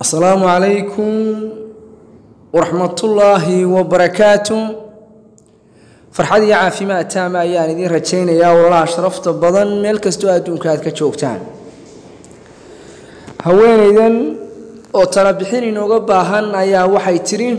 asalaamu calaykum waraxmatullaahi wabarakaatu farxad iyo caafimaad taama ayaan idiin rajaynayaa walaalaha sharafta badan meel kastoo adduunka aad ka joogtaan haweenaydan oo talabixin inooga baahan ayaa waxay tidhi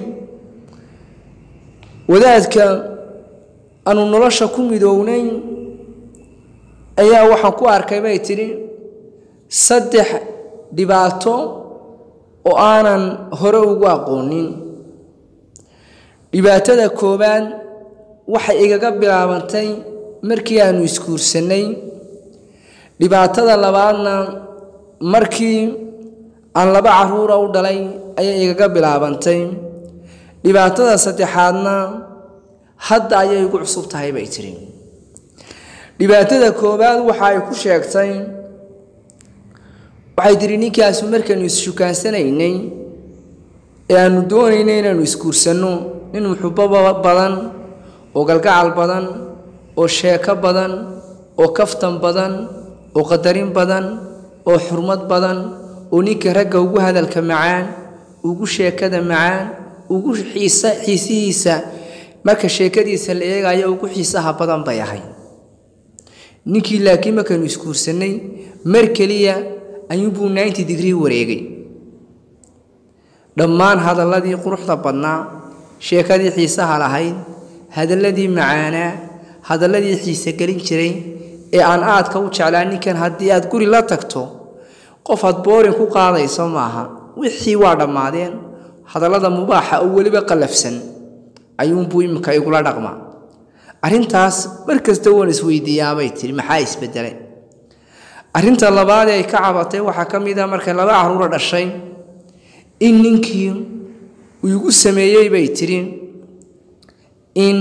wadaadka aanu nolosha ku midoownay ayaa waxaan ku arkay bay tidhi saddex dhibaato oo aanan hore ugu aqoonin dhibaatada koowaad waxay igaga bilaabantay markii aanu isguursannay dhibaatada labaadna markii aan laba caruura u dhalay ayay igaga bilaabantay dhibaatada saddexaadna hadda ayay igu cusub tahay bay tidhi dhibaatada koowaad waxa ay ku sheegtay waxay tidhi ninkaasu markaanu isshukansanaynay ee aanu doonaynay inaanu isguursanno nin muxubo badan oo galgacal badan oo sheeko badan oo kaftan badan oo qadarin badan oo xurmad badan oo ninka ragga ugu hadalka macaan ugu sheekada macaan ugu xiisa xiisihiisa marka sheekadiisa la eegayo ugu xiisaha badan bay ahay ninkii laakiin markaanu isguursannay mar keliya ayuunbuu ninety degree wareegay dhammaan hadalladii quruxda badnaa sheekadii xiisaha lahayd hadalladii macaanaa hadalladii xiise gelin jiray ee aan aadka u jeclaa ninkan haddii aad guri la tagto qof aad boorin ku qaadayso maaha wixii waa dhammaadeen hadallada mubaaxa oo weliba qallafsan ayuunbuu iminka igula dhaqmaa arrintaas mar kasta waan isweydiiyaabay tiri maxaa isbedelay arrinta labaad ee ay ka cabatay waxaa ka mid a markay laba caruura dhashay in ninkii uu igu sameeyey bay tidhi in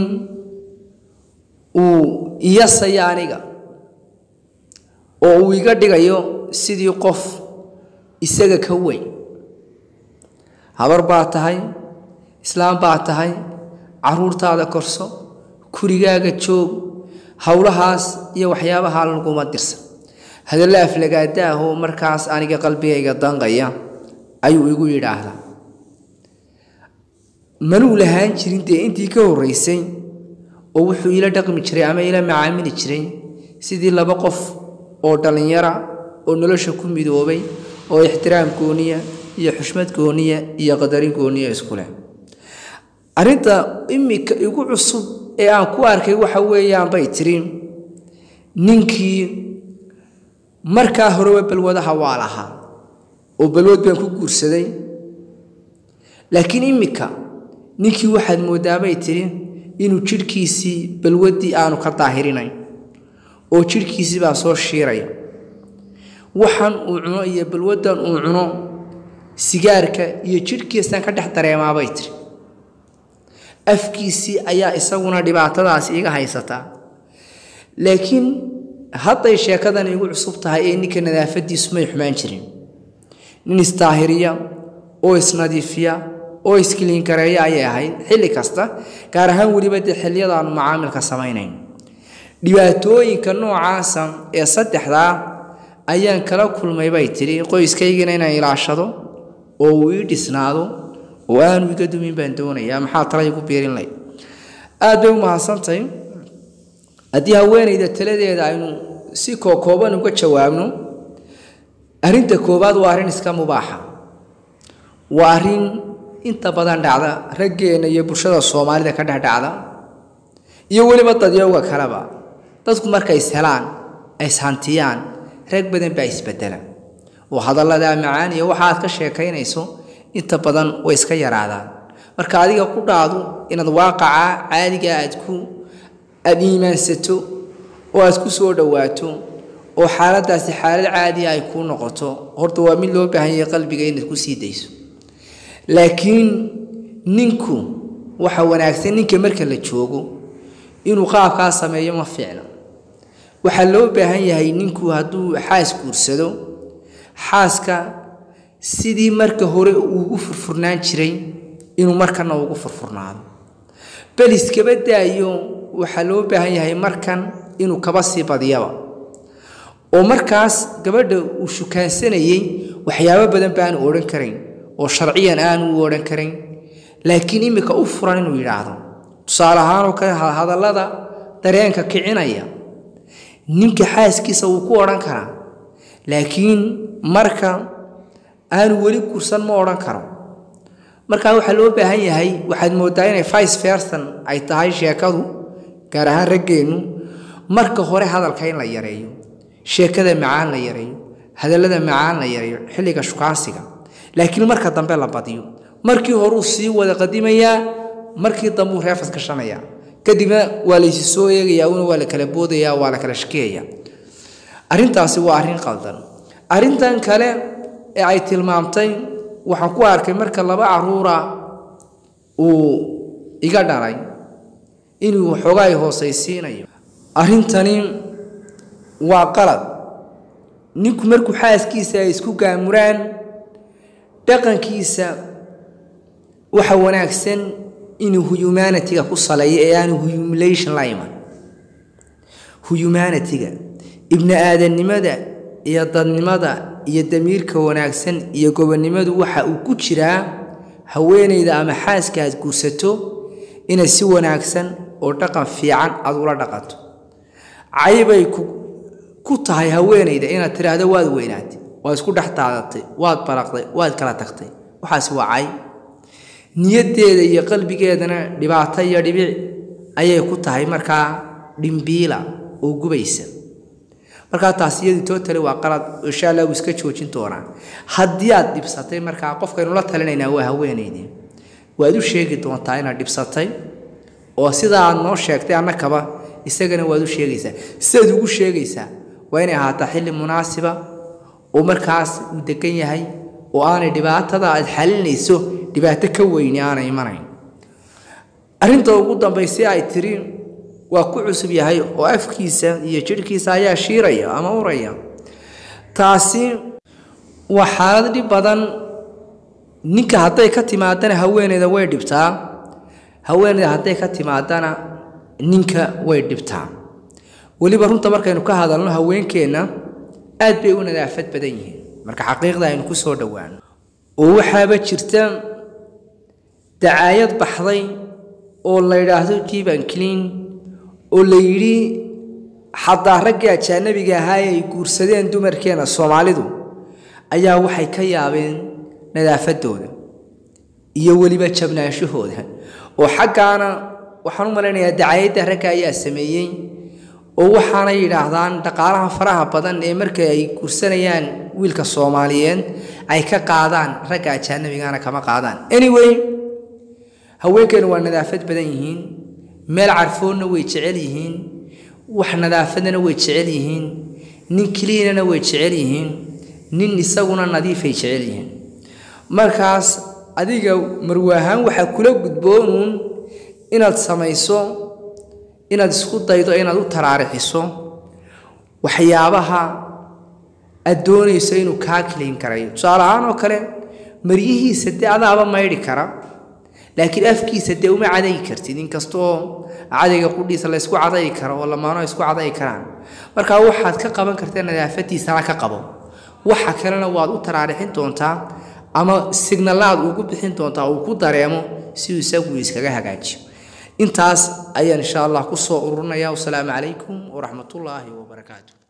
uu iyasayo aniga oo uu iga dhigayo sidii qof isaga ka weyn habar baa tahay islaam baa tahay caruurtaada korso kurigaaga joog howlahaas iyo waxyaabaha laguma dirsan hadalla aflagaada ah oo markaas aniga qalbigayga danqaya ayuu igu yidhaahdaa manuu lahaan jirin dee intii ka horraysay oo wuxuu ila dhaqmi jiray ama ila macaamili jiray sidii laba qof oo dhallinyara oo nolosha ku midoobay oo ixtiraam gooniya iyo xushmad gooniya iyo qadarin gooniya isku leh arrinta imika igu cusub ee aan ku arkay waxa weeyaan bay tiri ninkii markaa horeba balwadaha waa lahaa oo balwad baan ku guursaday laakiin iminka ninkii waxaad moodaabay tidhi inuu jidhkiisii balwaddii aanu ka daahirinayn oo jidhkiisii baa soo shiiraya waxan uu cuno iyo balwaddan uu cuno sigaarka iyo jidhkiisaan ka dhex dareemaabay tiri afkiisii ayaa isaguna dhibaatadaasi iga haysataa laakiin hadday sheekadan igu cusub tahay ee ninka nadaafadiisu may xumaan jirin nin istaahiriya oo isnadiifiya oo iskiliingareeya ayay ahayd xilli kasta gaar ahaan weliba dee xilliyadaanu macaamilka samaynayn dhibaatooyinka noocaasa ee saddexdaa ayaan kala kulmay bay tidhi qoyskaygina inaan ilaashado oo uu ii dhisnaado oo aanu iga dumin baan doonayaa maxaa tala igu biirin lay aad bay u mahadsantahay haddii haweenayda taladeeda aynu si kookooban uga jawaabno arrinta koowaad waa arrin iska mubaaxa waa arrin inta badan dhacda raggeenna iyo bulshada soomaalida ka dhex dhacda iyo weliba dadyowga kaleba dadku markay ishelaan ay ishantiyaan rag badan baa isbedela oo hadalladaa macaan iyo waxa aad ka sheekaynayso inta badan way iska yaraadaan marka adiga ku dhaadu inaad waaqaca caadiga aad ku aada iimaansato oo aad ku soo dhowaato oo xaaladdaasi xaalad caadiya ay kuu noqoto horta waa mid loo baahan yahay qalbiga inaad ku sii dayso laakiin ninku waxa wanaagsan ninka marka la joogo inuu qaabkaa sameeyo ma fiicna waxaa loo baahan yahay ninku hadduu xaas guursado xaaska sidii marka hore uugu furfurnaan jiray inuu markana ugu furfurnaado bal iskaba daayo waxaa loo baahan yahay markan inuu kaba sii badiyaba oo markaas gabadha uu shukaansanayey waxyaabo badan baanu odhan karayn oo sharciyan aanu u odhan karayn laakiin imika u furan inuu yidhaahdo tusaale ahaanoo kale hadallada dareenka kicinaya ninka xaaskiisa wuu ku odhan karaa laakiin marka aanu weli gursan ma odhan karo markaa waxaa loo baahan yahay waxaad mooddaa inay vice verson ay tahay sheekadu gaar ahaan raggeennu marka hore hadalka in la yareeyo sheekada macaan la yareeyo hadallada macaan la yareeyo xilliga shukaansiga laakiin marka dambe la badiyo markii horuu sii wada qadimayaa markii dambuu reefas gashanayaa kadibna waa laysi soo eegayaa una waa la kala boodayaa waa la kala shakiyayaa arrintaasi waa arrin qaldan arrintan kale ee ay tilmaamtay waxaan ku arkay marka laba caruura uu iga dhalay inuu waxoogaa hoosaysiinayo arrintani waa qalad ninku markuu xaaskiisa ay isku gaamuraan dhaqankiisa waxa wanaagsan inuu humanitiga ku saleeyo ee aanu humulation la iman humanitiga ibni aadannimada iyo dadnimada iyo damiirka wanaagsan iyo gobonnimadu waxa uu ku jiraa haweenayda ama xaaska aad guursato inay si wanaagsan oo dhaqan fiican aad ula dhaqanto caybay ku tahay haweenayda inaad tidhaahdo waad weynaatay waad isku dhex daadatay waad baraqday waad kala tagtay waxaasi waa cayb niyaddeeda iyo qalbigeedana dhibaato iyo dhibic ayay ku tahay markaa dhimbiila oo gubaysa markaa taas iyadu tootale waa qalad insha allah wuu iska joojin doonaa haddii aad dhibsatay markaa qofkaynu la talinaynaa waa haweenaydii waad u sheegi doontaa inaad dhibsatay oo sidaa aad noo sheegtay annakaba isagana waad u sheegaysaa sidaad ugu sheegaysaa waa inay ahaataa xilli munaasiba oo markaas uu degan yahay oo aanay dhibaatada aad xalinayso dhibaato ka weyni aanay imanayn arrinta ugu dambaysi ay tiri waa ku cusub yahay oo afkiisa iyo jidhkiisa ayaa shiiraya ama uraya taasi waa xaalad dhib badan ninka hadday ka timaadana haweeneyda way dhibtaa haweeneyda hadday ka timaadana ninka way dhibtaa weliba runta markaynu ka hadalno haweenkeenna aad bay u nadaafad badan yihiin marka xaqiiqda aynu ku soo dhowaano oo waxaaba jirta dacaayad baxday oo la yidhaahdo jiban clean oo la yidhi xataa raggii ajaanabiga ahaa ay guursadeen dumarkeena soomaalidu ayaa waxay ka yaabeen nadaafadooda iyo weliba jabnaanshahooda oo xaggaana waxaan u malaynayaa dacaayadda ragga ayaa sameeyey oo waxaanay yidhaahdaan dhaqaalaha faraha badan ee marka ay guursanayaan wiilka soomaaliyeed ay ka qaadaan ragga ajaanabigana kama qaadaan anyway haweenkeenu waa nadaafad badan yihiin meel carfoonna way jecel yihiin wax nadaafadana way jecel yihiin nin keliinana way jecel yihiin nin isaguna nadiifay jecel yihiin markaas adiga marwaahaan waxaa kula gudboonuun inaad samayso inaad isku daydo inaad u taraarixiso waxyaabaha aad doonayso inuu kaa kiliin karayo tusaale ahaan oo kale maryihiisa dee adaaba maydhi kara laakiin afkiisa dee uma cadaygi kartid inkastoo cadayga qudhiisa la ysku cadayi karo oo lamaano isku cadayi karaan markaa waxaad ka qaban karta nadaafadiisana ka qabo waxa kalena waad u taraarixin doontaa ama signalaad ugu bixin doontaa uu ku dareemo si uu isagu iskaga hagaajiyo intaas ayaan insha allah ku soo ururinayaa wasalaamu calaykum waraxmatullaahi wabarakaatu